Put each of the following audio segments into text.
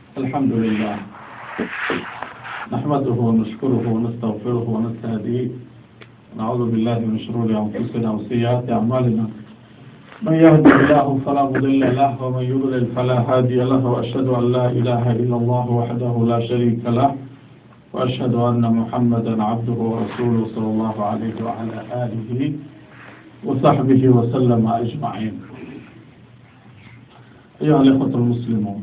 الحمد لله نحمده ونشكره ونستغفره ونستهديه نعوذ بالله من شرور أنفسنا وسيئات أعمالنا من يهده الله فلا مضل له ومن يضلل فلا هادي له وأشهد أن لا إله إلا الله وحده لا شريك له وأشهد أن محمدا عبده ورسوله صلى الله عليه وعلى آله وصحبه وسلم أجمعين أيها الإخوة المسلمون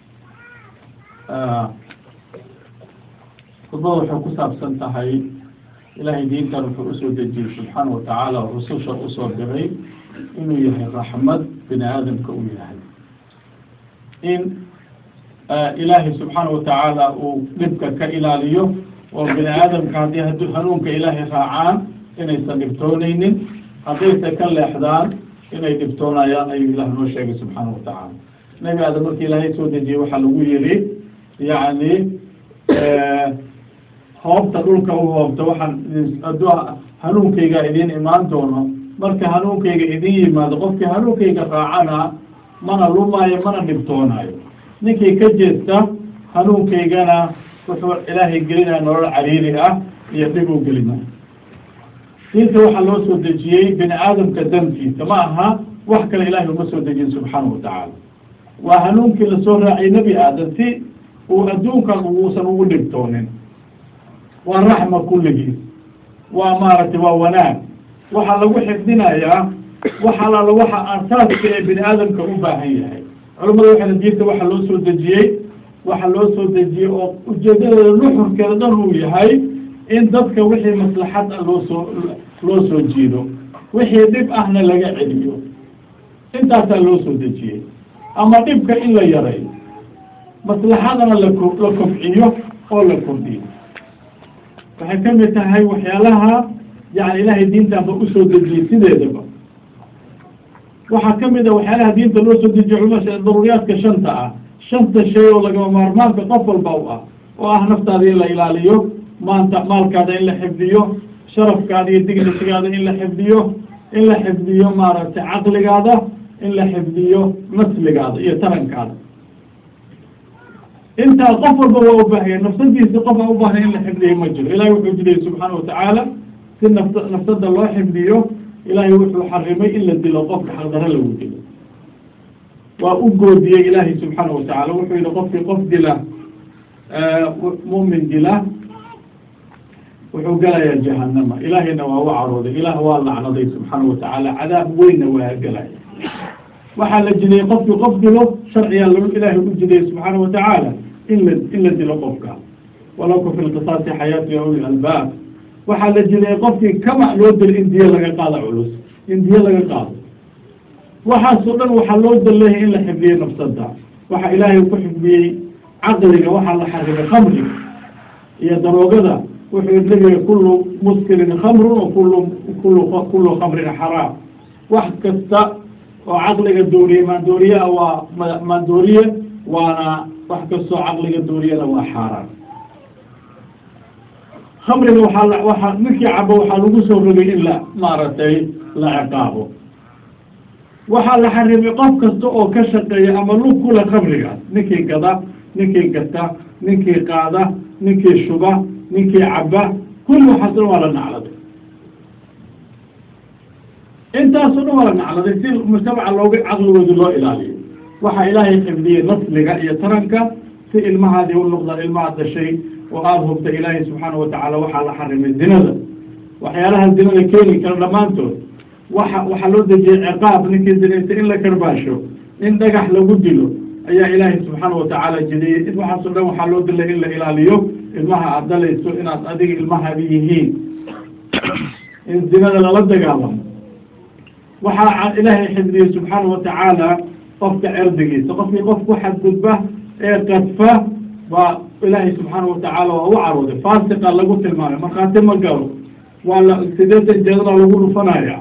khudbada waxay ku saabsan tahay ilaahay diintan wuxuu usoo dejiyey subxaana watacaala oo rususha usoo diray inuu yahay raxmad bini aadamka uu yahay in ilaahay subxaana watacaala uu dhibka ka ilaaliyo oo bini aadamka haddii had hanuunka ilaahay raacaan inaysan dhibtooneynin haddaysa ka leexdaan inay dhibtoonayaan ayuu ilah noo sheegay subxaana watacaala nebi aadam markii ilaahay soo dejiyey waxaa lagu yiri yacni hoobta dhulka u hoobta waxaan addu hanuunkayga idiin imaan doono marka hanuunkayga idin yimaado qofkii hanuunkayga raacana mana lumaayo mana dhibtoonayo ninkii ka jeesta hanuunkaygana wuxuu ilaahay gelinaya nolol cariiri ah iyo dhib u gelinaya diinta waxaa loo soo dejiyey bini aadamka dantiisa ma aha wax kale ilaahay uma soo dejiyin subxaana watacaala waa hanuunkii lasoo raaciyay nebi aadam si uu adduunkan uusan ugu dhibtoonin waa raxma kulligiis waa maaragtay waa wanaag waxaa lagu xifdinayaa wax alaala waxa asaaska ee bini aadamka u baahan yahay culamada waxayna diinta waxa loo soo dejiyey waxa loo soo dejiyey oo ujeedadeeda nuxurkeeda dhan uu yahay in dadka wixii maslaxad ah loo soo loo soo jiido wixii dhib ahna laga celiyo intaasaa loo soo dejiyey ama dhibka in la yareeyo maslaxadana lako la kobciyo oo la kordhiyo waxay ka mid tahay waxyaalaha yani ilaahay diintanba usoo dejiyey sideedaba waxaa ka mid a waxyaalaha diinta loo soo dejiye culma daruuriyaadka shanta ah shanta shay oo lagama maarmaanka qof walba u ah oo ah naftaada in la ilaaliyo maanta maalkaada in la xifdiyo sharafkaada iyo dignitigaada in la xifdiyo in la xifdiyo maaragtay caqligaada in la xifdiyo nasligaada iyo tarankaada intaa qof walba waa ubaahaya nafsadiisi qof a ubaahaya in la xifdiyo ma jiro ilahay wuxuu jidayay subxaana watacaala si nafs nafsada loo xifdiyo ilaahay wuxuu xarimay in la dilo qofka xaqdaro lagu dilo waa u goodiyey ilaahay subxaana watacaala wuxuu yihi qofkii qof dila mumin dila wuxuu galayaa jahanama ilaahayna waa u carooday ilaah waa lacnaday subxaana watacaala cadaab weynna waa gelaya waxaa la jidayey qofkii qof dilo sharcigaa l ilaahay u jidayey subxaana watacaala in la in la dilo qofka walakum fi lqisaasi xayaatu ya uli albaab waxaa la jidayey qofkii kama loo dilo in diyo laga qaado culus in diyo laga qaado waxaasoo dhan waxaa loo daleeyay in la xifdiyey nafsada waxaa ilaahay ku xifdiyey caqliga waxaa la xarimay khamriga iyo daroogada wuxuu nabiga kulu muskirin khamrun wa kulu kulu kulu khamrin xaraam wax kasta oo caqliga dooriye maandooriyaa waa ma maandooriye waana wax kastoo caqliga dooriyana waa xaaraan khamriga waxaa la waaa ninkii cabo waxaa lagu soo rogay in la maaragtay la ciqaabo waxaa la xarimay qof kasta oo ka shaqeeya ama lug kula khamrigaas ninkii gada ninkii gata ninkii qaada ninkii shuba ninkii caba kulli waxaas dhan waa la nacladay intaasoo dhan waa la nacladay si mujtamaca looga caqligooda loo ilaaliyo waxaa ilaahay xifdiyey nasliga iyo taranka si ilmahaadii u noqdaan ilmaha dashay oo aada hubta ilaahay subxaana watacaala waxaa la xarimay zinada waxyaalaha zinada keeni kara dhammaantood waxa waxaa loo dejiyey ciqaab ninkii zinaysa in la karbaasho in dhagax lagu dilo ayaa ilaahay subxaana watacaala jidiyey in waxaasoo dhan waxaa loo dilay in la ilaaliyo ilmaha aada dalayso inaad adiga ilmahaadi yihiin in zinada lala dagaalamo waxaa ilaahay xifdiyey subxaana watacaala qofka cerdigiisa qofkii qof ku xadgudba ee qadfa waa ilaahay subxaana watacaala waa u carooday faasiqa lagu tilmaamay markhaati ma galo waa la sideetan jeedada lagu dhufanaya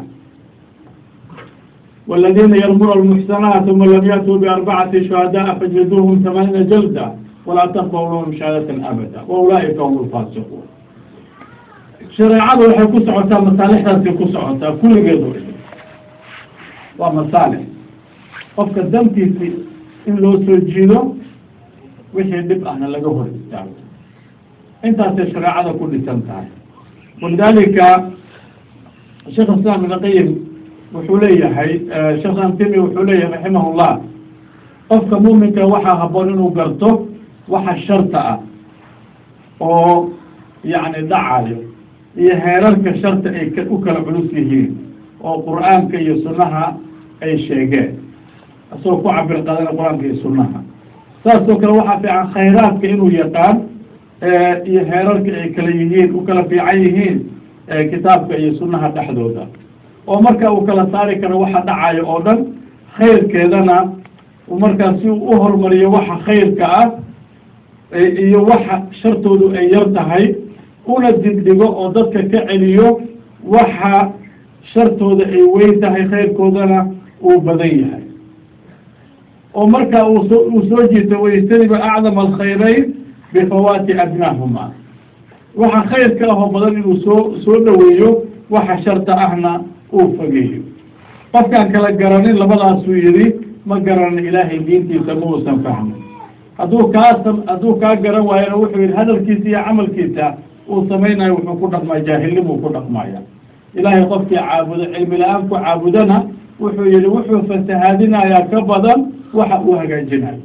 والذين يرمون المحسنات ثم لم يأتوا بأربعة شهداء فجلدوهم ثمانين جلدة ولا تقبلوا لهم شهادة أبدا وأولئك هم الفاسقون شريعة waxay ku socotaa masaalixdaasay ku socotaa kulligeedu waa masaalix qofka dantiisi in loo soo jiido wixii dhib ahna laga hor istaago intaasay shareecada ku dhisan tahay walidalika sheekh islaam ibn qayim wuxuu leeyahay sheekh antimi wuxuu leeyahay raximahullah qofka muuminka waxaa haboon inuu garto waxa sharta ah oo yacni dhacayo iyo heerarka sharta ay u kala culus yihiin oo qur'aanka iyo sunnaha ay sheegeen isagoo ku cabir qaadana qur-aanka iyo sunnaha saasoo kale waxaa fiican khayraadka inuu yaqaan iyo heerarka ay kala yihiin u kala fiican yihiin kitaabka iyo sunnaha dhexdooda oo marka uu kala saari karo waxa dhacayo oo dhan khayrkeedana markaa si uu u horumariyo waxa khayrka ah iyo waxa shartoodu ay yar tahay una digdhigo oo dadka ka celiyo waxa shartooda ay weyn tahay khayrkoodana uu badan yahay oo marka uuso uu soo jiito wayajtaniba acdama alkhayrayn bifawaati adnaahuma waxa khayrka ahoo badan inuu soo soo dhaweeyo waxa sharta ahna uu fogeeyo qofkaan kala garanin labadaasuu yidhi ma garanin ilaahay diintiisa ma uusan fahmin hadduu kaa hadduu kaa garan waayona wuxuu yihi hadalkiisa iyo camalkiisa uu samaynayo wuxuu ku dhaqmaa jaahilnimuu ku dhaqmaya ilaahay qofkii caabudo cilmi la-aan ku caabudana wuxuu yihi wuxuu fasahaadinayaa ka badan waxa uu hagaajinayo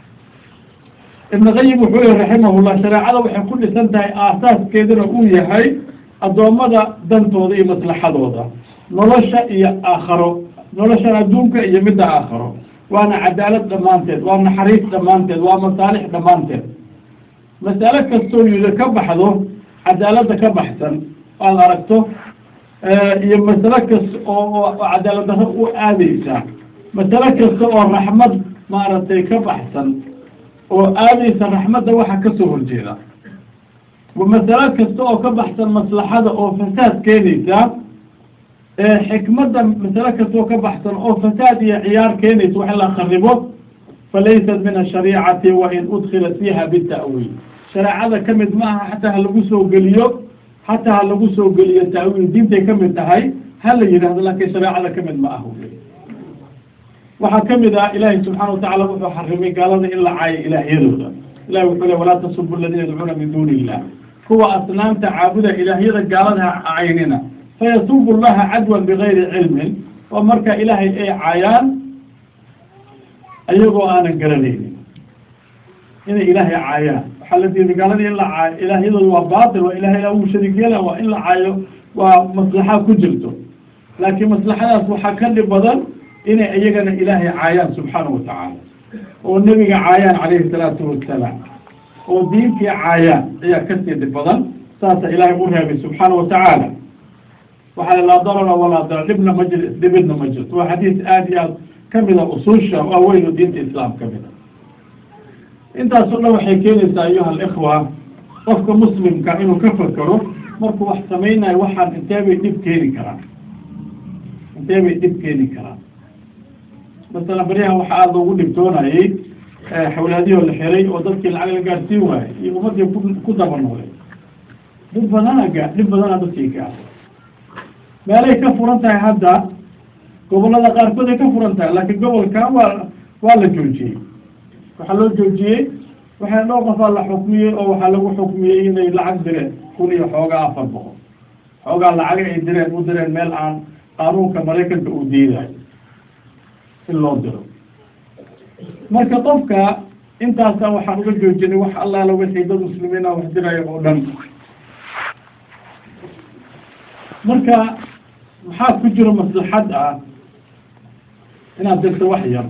ibn qayim wuxuu yihi raximahullah shareecada waxay ku dhisan tahay aasaaskeeduna uu yahay addoommada dantooda iyo maslaxadooda nolosha iyo aakharo noloshan adduunka iyo midda aakharo waana cadaalad dhammaanteed waa naxariis dhammaanteed waa masaalix dhammaanteed masale kastoo yida ka baxdo cadaaladda ka baxsan aad aragto iyo masale kasta oo cadaalad darro u aadeysa masale kasta oo raxmad maaragtay ka baxsan oo aadeysa raxmadda waxa kasoo horjeeda masale kasta oo ka baxsan maslaxada oo fasaad keenaysa xikmadda masale kasta oo ka baxsan oo fasaad iyo ciyaar keenaysa wax la kharibo falaysat min ashariicati wain udkilat fiiha bita'wiil shareecada ka mid ma aha xataa ha lagu soo geliyo xataa ha lagu soo geliyo ta'wiil diintay ka mid tahay ha la yidhahdo laakiin shareecada ka mid ma aha waxaa ka mid ah ilaahay subxaana watacala wuxuu xarimay gaalada in la caayo ilaahyadooda ilahi wuxuu le walaa tasubu aladiina yadcuuna min duuni illah kuwa asnaamta caabuda ilaahyada gaalada ha caynina fayasubu llaha cadwan bigayri cilmin oo marka ilaahay ay caayaan ayagoo aanan garanaynin inay ilaahay caayaan waxaa la diiday gaaladii in la caayo ilaahyadooda waa baatil waa ilahay uu shariik yeela waa in la caayo waa maslaxa ku jirto laakiin maslaxadaas waxaa ka dhib badan inay iyagana ilaahay caayaan subxaana wa tacaala oo nebiga caayaan calayhi salaatu wasalaam oo diintii caayaan ayaa kasii dhib badan saasa ilaahay u reebay subxaana wa tacaala waxaa laa darara walaa darar dhibna ma jir dhibidna ma jirto waa xadiis aada iyo aad kamida usuusha waaweyn oo diinta islaam kamida intaasoo dhan waxay keenaysaa ayuha alikhwa qofka muslimka inuu ka fakero markuu wax samaynayo waxaan intee bay dhib keeni karaan intee bay dhib keeni karaan masalan baryahan waxaa aada loogu dhibtoonayay xawlaadiyoo la xiray oo dadkii lacag la gaadhsiin waayey iyo ummadii ku ku daba noolay dhib badana gaa dhib badana dadkii gaara meelay ka furan tahay hadda gobolada qaarkood ay ka furan tahay laakiin gobolkan waa waa la joojiyey waxaa loo joojiyey waxaa dhowr qofaa la xukmiyey oo waxaa lagu xukmiyey inay lacag direen kun iyo xoogaa afar boqol xoogaa lacaga ay direen u direen meel aan qaanuunka maraykanka uu diidayo in loo diro marka qofka intaasa waxaan uga joojinay wax allaala wixii dad muslimiina wax diraya oo dhan marka maxaa ku jiro maslaxad ah inaad dirto wax yar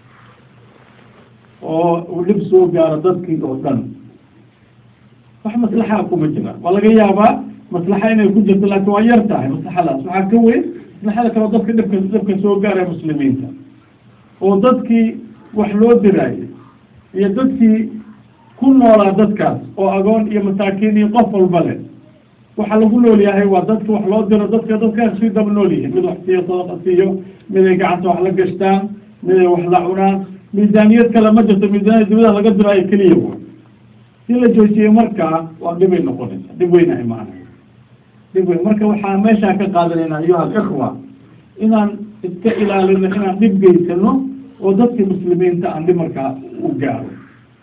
oo uu dhib soo gaaro dadkii oo dhan wax maslaxaa kuma jira waa laga yaabaa maslaxa inay ku jirto laakiin waa yar tahay maslaxadaas waxaa ka weyn maslaxada kaleo dadka dhibka dhibka soo gaaraya muslimiinta oo dadkii wax loo diraayo iyo dadkii ku noolaa dadkaas oo agoon iyo masaakiin iyo qof walba leh waxa lagu nool yahay waa dadka wax loo diro dadka dadkaas sii daba nool yihiin mid wax siiyo sadaqa siiyo mid ay gacanta wax la gashtaan mid ay wax la cunaan miisaaniyad kale ma jirto miisaaniyad dibadaha laga diraayo keliya wa si la joojiyey markaa waa dhibay noqonaysa dhib weyna imaanaya dhib weyn marka waxaa meeshaa ka qaadanayna ayuha alikhwa inaan iska ilaalino inaan dhib geysano oo dadkii muslimiinta aan dhib markaa u gaaro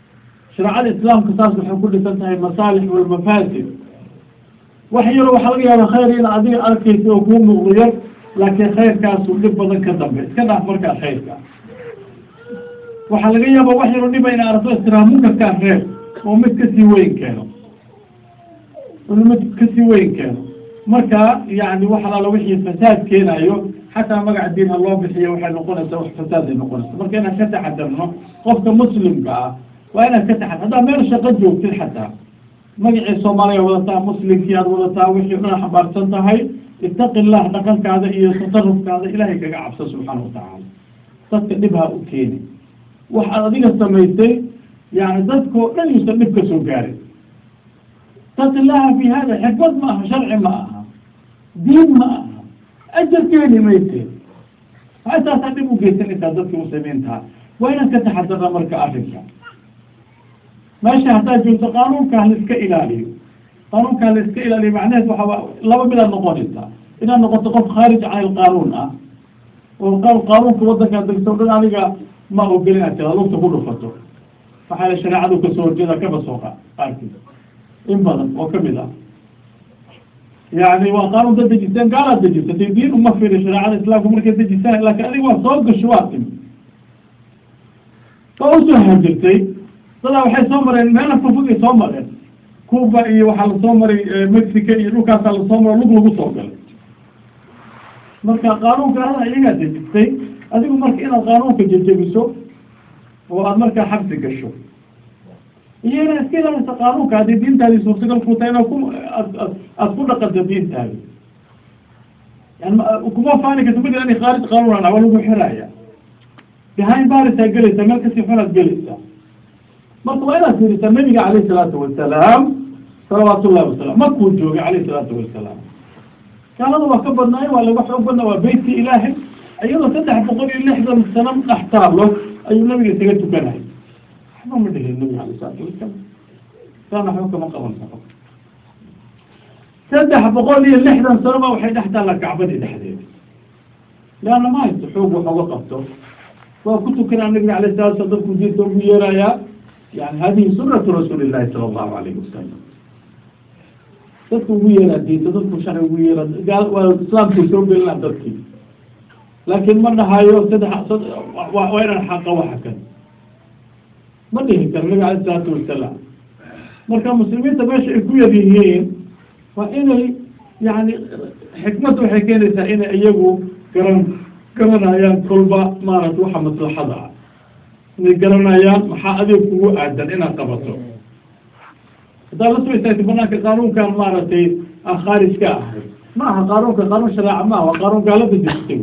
shareecada islaamka saas waxay ku dhisan tahay masaalix walmafaasid wax yaro waxaa laga yaaba khayr in adiga arkaysa oo kuu muuqdo yar laakiin khayrkaasu dhib badan ka dambe iska dhaaf markaa khayrka waxaa laga yaaba wax yaro dhiba ina aragto istiraha munkarkaa reer oo mid kasii weyn keeno mid kasii weyn keeno marka yani wax alaala wixii fasaad keenayo xataa magaca diin ha loo bixiyo waxay noqonaysaa wax fasaaday noqonaysa marka inaan ka taxadarno qofka muslimka ah waa inaad ka taxadar haddaa meel shaqo joogtid xataa magacii soomaaliya wadataa muslimkii aad wadataa wixii o dhan xambaarsan tahay itaqi illah dhaqankaada iyo tasarufkaada ilaahay kaga cabso subxaana watacaala dadka dhib ha u keeni waxaad adiga samaysay yani dadkao dhan yuusan dhib ka soo gaarin itaqi illaha fi hada xikmad ma aha sharci ma aha diin ma aha ajar keeni mayse intaasaa dhib u geysanaysaa dadka muslimiintaa waa inaad ka taxadarna marka arrinka meesha haddaad joogto qaanuunka haliska ilaaliyo qaanuunka haliska ilaaliyo macnaheed waxaa laba midaad noqonaysaa inaad noqoto qof khaarij can ilqaanuun ah oo qaanuunka wadankaa degto o dhan aniga ma ogel inaad tira lugta ku dhufato waxaa la shareecadu kasoo horjeeda kaba soo qaarkiis in badan oo kamid ah yani waa qaanuun dad dejisteen gaalaad dejisatay diin uma firi shareecada islaamka markay dejistaan laakin adiga waa soo gasho waa timi waa usoo hajirtay dadaa waxay soo mareen meela fogfogay soo mareen cuba iyo waxaa lasoo maray mexico iyo dhulkaasaa lasoo maro lug lagu soo galay marka qaanuunka ada iyagaa dejistay adigu marka inaad qaanuunka jejebiso oo aad markaa xabsi gasho iyo inaad iska ilaalisa qaanuunka haddii diintaadii suurtagal ku tahay inaad ku aad aad ku dhaqanto diintaadi yani kuma faani karta mid ani khaarij qaanuun waa lagu xiraya behind barisaa gelaysaa meel kasii xunaad gelaysaa marka waa inaad fiirisaa nabiga calayh salaatu wasalaam salawaat ullahi wasalam markuu joogay calayh salaatu wasalaam gaalada waa ka badnaayo waa laga xoog badnaa waa beytkii ilaahay iyadoo saddex boqol iyo lixdan sano dhex taalo ayuu nabiga isaga tukanay waxba ma dhihin nabiga alayh salaatu wasalam saana waxba kama qaban karo saddex boqol iyo lixdan sano ba waxay dhex taalla kacbadii dhexdeeda leanna ma haysto xoog wax oga qabto waa ku tukanaa nabiga alayh salatu slam dadku diinta ugu yeerayaa yani hadihi sunatu rasuuli llahi sala allahu alayhi wasalam dadku ugu yeeraa diinta dadku sharci ugu yeera gaa waa islaamkay soo gelinaa dadkii laakin ma dhahayo saddex waa inaan xaqa waxa kan ma dhihi karo nabiga alayh salaatu wasalaam marka muslimiinta meesha ay ku yar yihiin waa inay yani xikmadda waxay keenaysaa inay iyagu garan garanayaan kolba maarata waxa maslaxada ah inay garanayaan maxaa adeeg kugu aadan inaad qabato haddaad la soo istaagtay banaanka qaanuunkan maaragtay aan khaarij ka ahay ma aha qaanuunka qaanuun shareeca ma aha waa qaanuun gaalada dejistay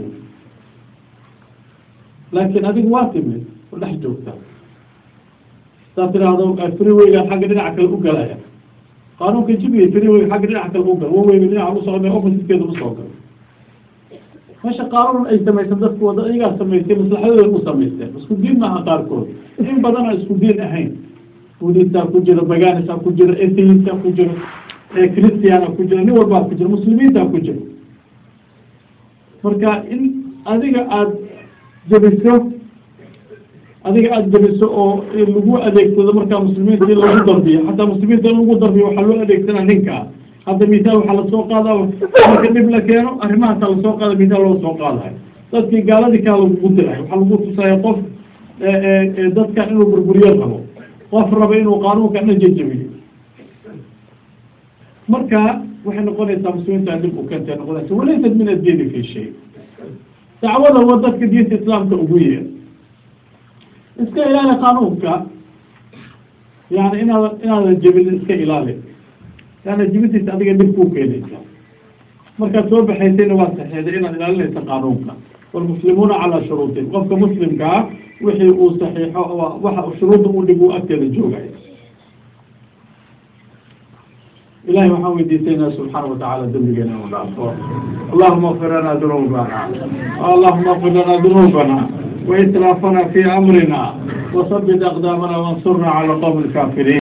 laakiin adigu waa timid oo dhex joogta hadaad tiraahdo freewaygan xagga dhinaca kale u galaya qaanuunka jibiya freeway xagga dhinaca kale u gal waweyga dhinaca u socda oppositekeeda usoo gal meesha qaanuun ay samaysan dadku wada iyagaa samaystay maslaxadooda u samaysteen isku diin maaha qaarkood in badana isku diin ahayn budisaa ku jira baganisaa ku jira atheista ku jira christiana ku jira nin walbaa ku jira muslimiinta ku jira marka in adiga aada jabiso adiga aada jabiso oo lagu adeegsado markaa muslimiinta in lagu darbiyo xataa muslimiinta in lagu darbiyo waxaa loo adeegsanaa ninkaa hadda misaal waxaa lasoo qaada marka dhib la keeno arrimahaasa lasoo qaada misaal loo soo qaadayo dadkii gaaladii kaa lagugu diray waxaa lagu tusaya qof dadkan inuu burburiyo rabo qof raba inuu qaanuunka dhan jejebiyo marka waxay noqonaysaa muslimiinta dib u keentay noqonaysa walaysat min addiini fi shay dacwada wa dadka diinta islaamka ugu yeer iska ilaali qaanuunka yani inaada inaadan jebin iska ilaali yaana jibintiisa adiga dhib kuu keenaysa markaad soo baxaysayna waa saxeeday inaad ilaalinaysa qaanuunka walmuslimuuna calaa shuruutin qofka muslimka ah wixii uu saxiixo waxa shuruudda u dhig uu agteeda joogay ilahay waxaan weydiisaynaa subxaana watacaala dembigeena inu dhaafo allahuma اغfir lana dunuubana allahuma اغfir lana dunuubana وإسرافنا في أمرنا وثبت أقدامنا وانصرنا على قوم الكافرين